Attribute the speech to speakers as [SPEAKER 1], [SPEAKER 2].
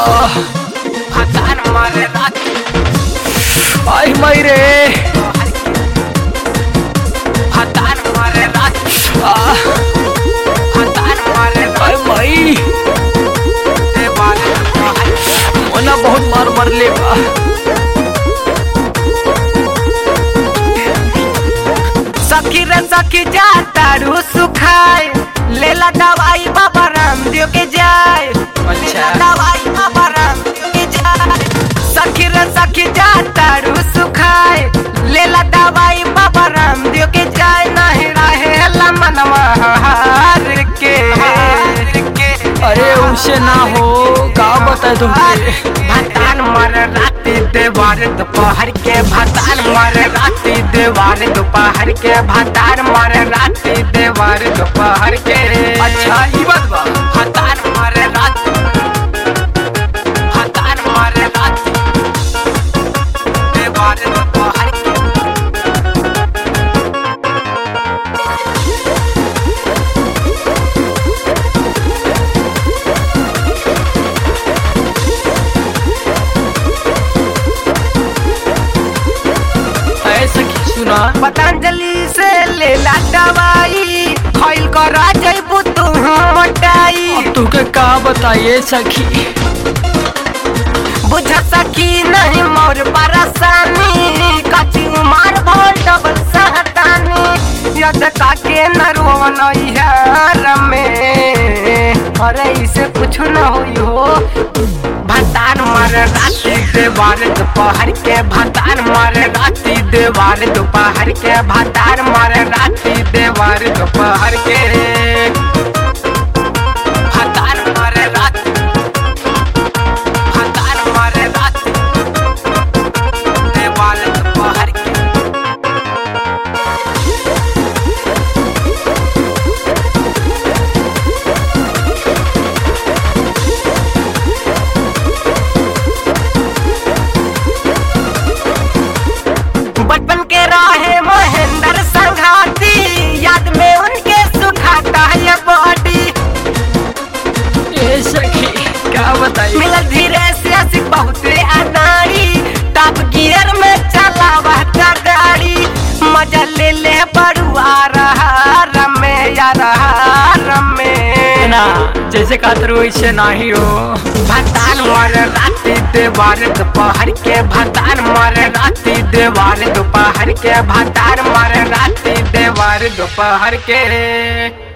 [SPEAKER 1] भतार मारे राती
[SPEAKER 2] आई मई रे
[SPEAKER 1] भतार मारे राती
[SPEAKER 2] आ,
[SPEAKER 1] भतार मारे
[SPEAKER 2] आई मई
[SPEAKER 1] देवाल दोपहर के
[SPEAKER 2] मोना बहुत मार मरले बा
[SPEAKER 1] सखी रे सखी जा तारू सुखाए लेला दवाई बाबा रामदेव के जाए लेला दवाई बाबा रामदेव के जाए सखी रे सखी जा तारू सुखाए लेला दवाई बाबा रामदेव के जाए नहीं रहे मनवा हार के
[SPEAKER 2] अरे उसे ना हो का बताए तुमसे
[SPEAKER 1] भतान मर राती देवार दोपहर के भतान मर राती देवार दोपहर के भतान मर राती देवार दोपहर के
[SPEAKER 2] अच्छा ई बात बा
[SPEAKER 1] भतान मर राती भतान मर राती देवार दोपहर के
[SPEAKER 2] ऐसा की सुना
[SPEAKER 1] पतंजलि से लेला दवाई खइल कर जइबू तू मोटाई
[SPEAKER 2] तुके का बताइए सखी
[SPEAKER 1] बुझ सकी नहीं मोर परेशानी कची उमर भोल डबल सहतानी यद काके न रोवन यार में अरे इसे कुछ न होई हो भतान मर राती देवार दोपहर के भतान मर राती देवार दोपहर के भतान मर राती देवार दोपहर के भतान मर राती भतान मर राती देवार दोपहर के बचपन के राहे महेंद्र संघाती याद में उनके सुखाता है बॉडी
[SPEAKER 2] ए सखी क्या बताइए
[SPEAKER 1] मिलल धीरे से आशिक बहुते अनाड़ी टॉप गियर में चलावा था गाड़ी मजा ले ले बड़ुआ रहा रमे या रहा रमे
[SPEAKER 2] ना जैसे खातर वैसे नाही हो
[SPEAKER 1] भतान मर राती देवार दोपहर के भतान मर राती देवार दोपहर के भतान मर राती देवार दोपहर के